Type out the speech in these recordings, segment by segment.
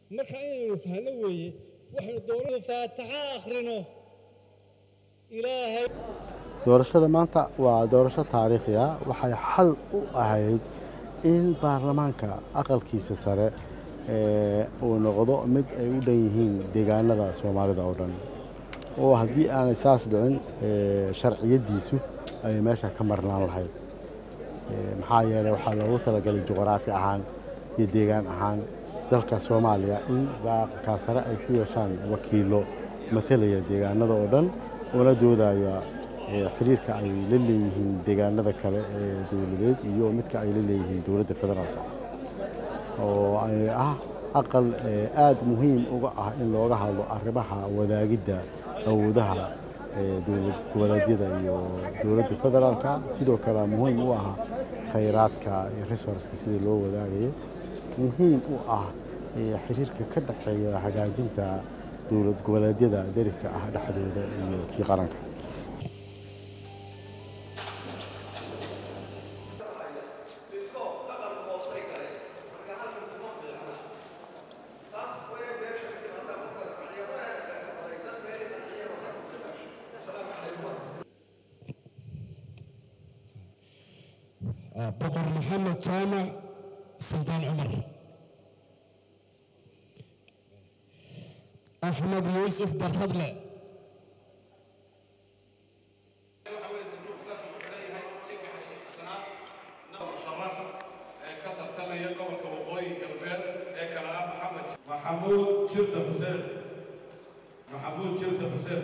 marka inaynu fahno weeye waxaynu doonada faataxa akhrino ilaahay doorashada maanta waa doorasho taariikhi ah waxay xal u ahayd in baarlamaanka aqalkiisa sare uu noqdo mid ay u dhan yihiin deegaanada soomaalida oo dhan oo haddii aanay saas dhicin sharciyaddiisu ay meesha ka marnaan lahayd maxaa yeeley waxaa loogu talagalay juqraafi ahaan iyo deegaan ahaan dalka soomaaliya in baaqalkaa sare ay ku yeeshaan wakiilo matalaya deegaanada oo dhan una doodaya xiriirka ay la leeyihiin deegaanada kale ee dowladeed iyo midka ay la leeyihiin dowladda federaalka oo ay ah aqal aad muhiim uga ah in looga hadlo arrimaha wadaagidda awoodaha dowlad goboleedyada iyo dowladda federaalka sidoo kale muhiim u ah khayraadka iyo resourceka sidii loo wadaagayo muhiim u ah xiriirka ka dhexeeya hagaajinta dowlad goboleedyada dariska ah dhexdooda iyo kii qaranka boqor maxamed jaamac suldaan cumar axmed yuusuf barhadle maxamuud jirda xuseen maxamuud jirda xuseen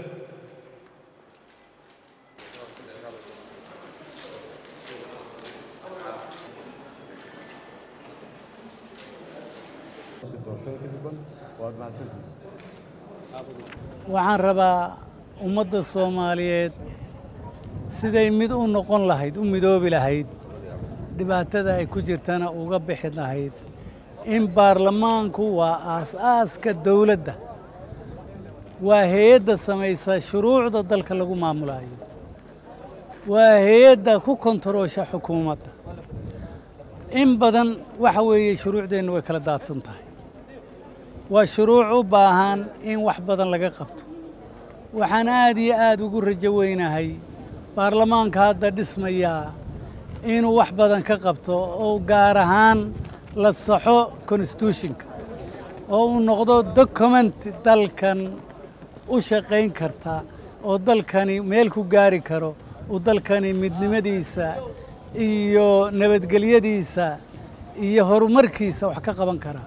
waxaan rabaa ummadda soomaaliyeed siday mid u noqon lahayd u midoobi lahayd dhibaatada ay ku jirtana uga bixi lahayd in baarlamaanku waa aas-aaska dawladda waa hay-adda samaysa shuruucda dalka lagu maamulayo waa hay-adda ku kontaroosha xukuumadda in badan waxa weeye shuruucdeennu way kala daadsan tahay waa shuruuc u baahan in wax badan laga qabto waxaan aad iyo aad ugu rajo weynahay baarlamaanka hadda dhismayaa inuu wax badan ka qabto oo gaar ahaan la saxo constitutionka oo uu noqdo document dalkan u shaqayn karta oo dalkani meel ku gaari karo uu dalkani midnimadiisa iyo nabadgelyadiisa iyo horumarkiisa wax ka qaban karaa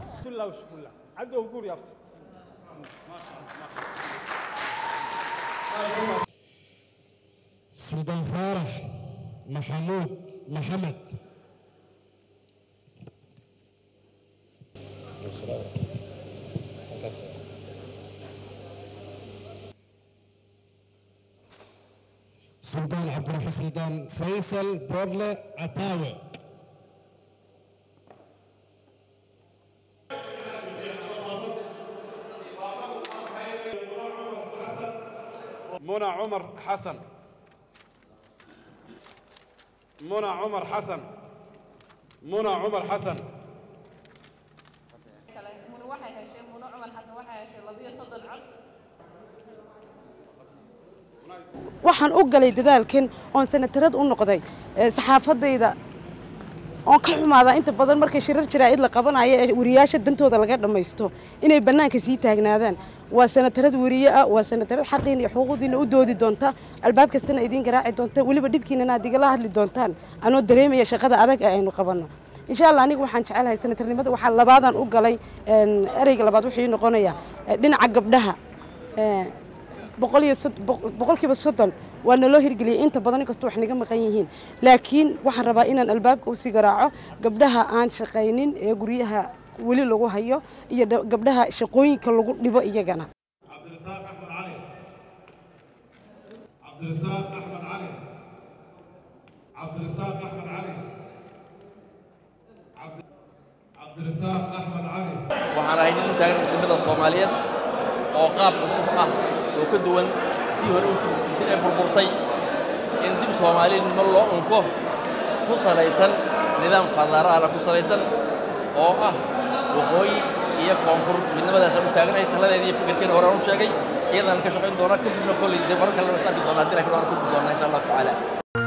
suldaan faarax maxamuud maxamed suldaan cabdiraxi suldaan faysal boodle cataawe منى عمر حسن منى عمر حسن منى عمر حسن muno waxay heshay muno cumar xasan waxay heshay labiyo soddon cod waxaan u galay dadaalkan oon sanatarad u noqday saxaafadayda oon ka xumaadaa inta badan markay shirar jaraa'id la qabanayo ee wariyaasha dantooda laga dhammaysto inay bannaanka sii taagnaadaan waa sanatarad weriye ah waa sanatarad xaqiina iyo xuquuqdiina u doodi doonta albaab kastana idiin garaaci doonta weliba dhibkiinana aad igala hadli doontaan anoo dareemaya shaqada adag ee aynu qabanno insha allah aniga waxaan jecelahay sanatarnimada waxaa labaadaan u galay ereyga labaad wuxuu noqonayaa dhinaca gabdhaha boqol iyo boqolkiiba soddon waa naloo hirgeliyay inta badan inkastoo wax naga maqan yihiin laakiin waxaan rabaa inaan albaabka usii garaaco gabdhaha aan shaqaynin ee guryaha weli lagu hayo iyo gabdhaha shaqooyinka lagu dhibo iyagana cabdirasaaq axmed cali cabdirasaaq axmed cali cabdirasaaq axmed cali cabdirasaaq axmed cali waxaan ahay nin u taagan midnimada soomaaliyeed oo qaab cusub ah oo ka duwan tii hore u jirtay ee burburtay in dib soomaalinimo loo unko ku salaysan nidaam federaala ku salaysan oo ah waqooyi iyo koonfur midnimadaasaan u taaganahay taladeeda iyo fikirkeena hore aan u sheegay iyadaan ka shaqayn doonaa kadibna kolley dee marar kale is arki doonaa haddii laakiin waan kulmi doonaa insha allahu tacaala